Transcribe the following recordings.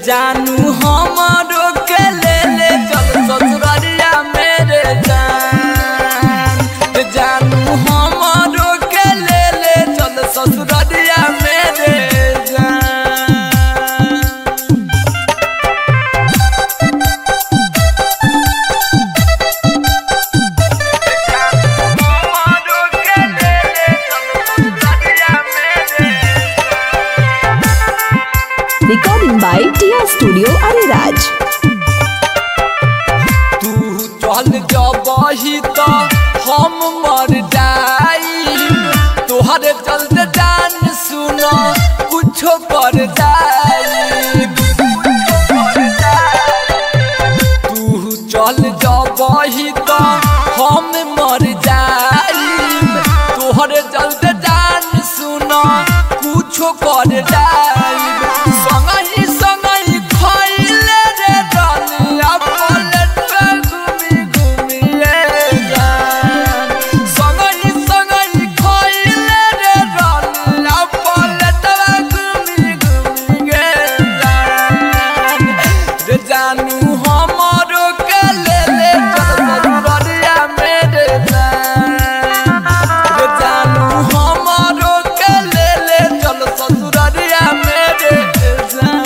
जानू हमरो के ले ले चल ससुररिया मेरे जान रे जानू हमरो के ले ले चल ससुररिया मेरे जान हमरो के ले ले चल ससुररिया मेरे Recording by TR Studio Ariraj. तू चल जबही तो हम मर जाई तोहरे चलते जान सुनो कुछो कर जाई तू चल जबही तो हम मर जाई तोहरे चलते जान सुनो कुछो कर जाई संगही संगही खइले रे डलिया पलट पे घूमी घूमी ले जान संगही संगही खइले रे डलिया पलट पे घूमी घूमी गे जान रे जानू हमरो के ले ले चल ससुररिया मेरे जान रे जानू हमरो के ले ले चल ससुररिया मेरे जान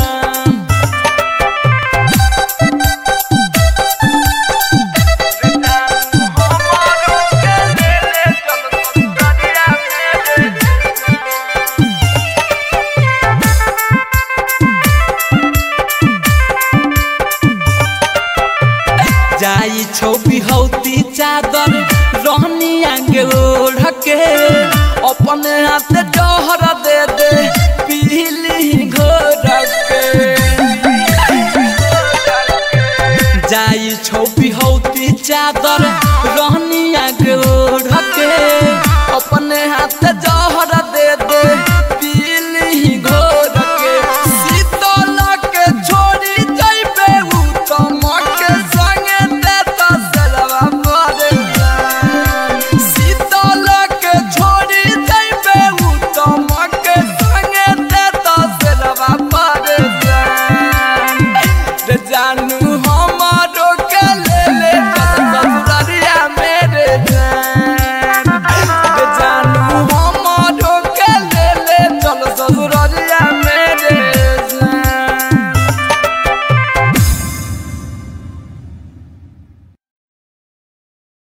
जाई छौ बिहौती चादर रहनी आगे ओढ़ के अपन हाथ डहर दे दे पीली घोर के जाई छौ बिहौती चादर